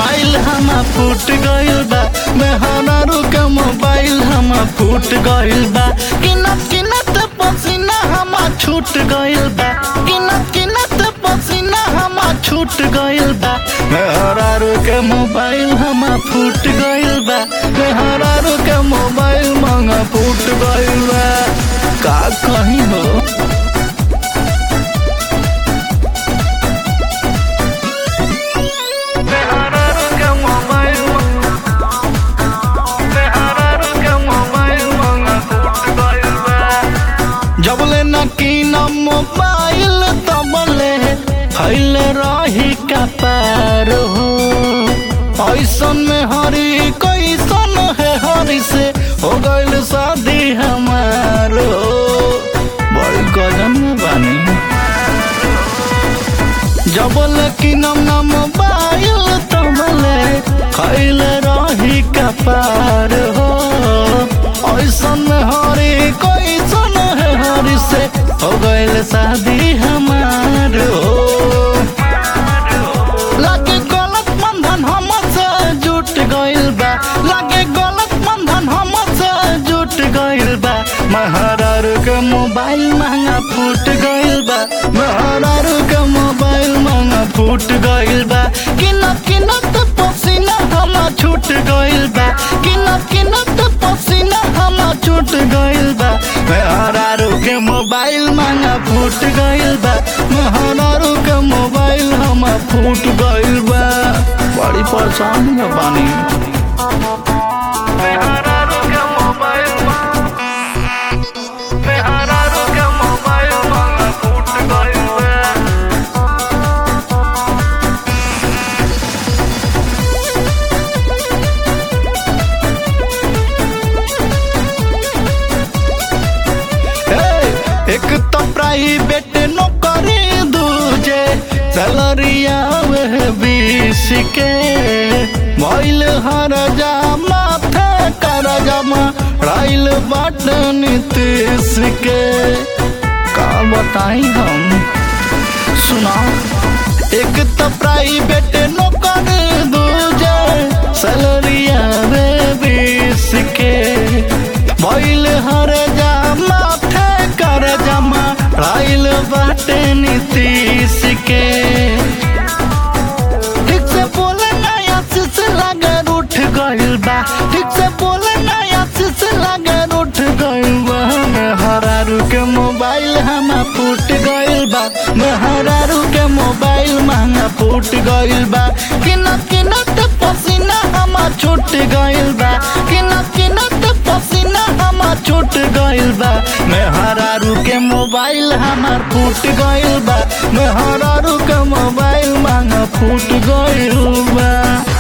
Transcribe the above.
mobile हम फूट गइल बा मेहरारू के मोबाइल हम फूट गइल बा किनत किनत पसीना हम छूट गइल बा किनत किनत पसीना हम छूट गइल बा मेहरारू के मोबाइल हम फूट गइल बा मेहरारू के मोबाइल मंग फूट गइल बा का कहीं हो मेहरारू के मोबाइल मेहरारू के मोबाइल मंग फूट गइल बा जबले न कीनम मोबाइल तबले फैल रही का पार हो ऐसन में हरी कैसन है हरी से हो गइल शादी हमार हो बड़ी गजन में बानी जबल कीनम न मोबाइल तबले फैल रही का पार हो ऐसन में हरी कैसन है हरी से हो गइल शादी हमार हो लागे गलत बंधन हमसे जुट गइल बा लागे गलत बंधन हमसे जुट गइल बा महारारू के मोबाइल महंगा फूट गइल बा महारारू के मोबाइल महंगा फूट गइल बा किनत किनत पसीना हम छूट गइल बा किनत किनत पसीना हम छूट गइल बा महारारू के मोबाइल महंगा फूट गइल बा महारारू के मोबाइल हम फूट गइल बा बड़ी परेशानी में बानी मेहरारू के मोबाइल मेहरारू के मोबाइल महंगा फूट गइल बा हे, एक तो प्राइवेट नौकरी दूजे सैलरिया वह बीस के मोइल हर जा माथे कर जमा राइल बाट नीतीश के का बताई हम सुना एक तो प्राइवेट नौकरी दूजे सैलरिया वे बीस के मोइल हर जा माथे कर जमा राइल बाटे नीतीश के ठीक से बोले नया शीश लगे उठ गइल बा ठीक से बोले नया शीश लगे उठ गइल बा मेहरारू के मोबाइल हम फूट गइल बा मेहरारू के मोबाइल महंगा फूट गइल बा किनत किनत पसीना हम छूट गइल बा किनत किनत पसीना हम छूट गइल बा मेहरारू के मोबाइल हमार फूट गइल बा मेहरारू के मोबाइल महंगा फूट गइल बा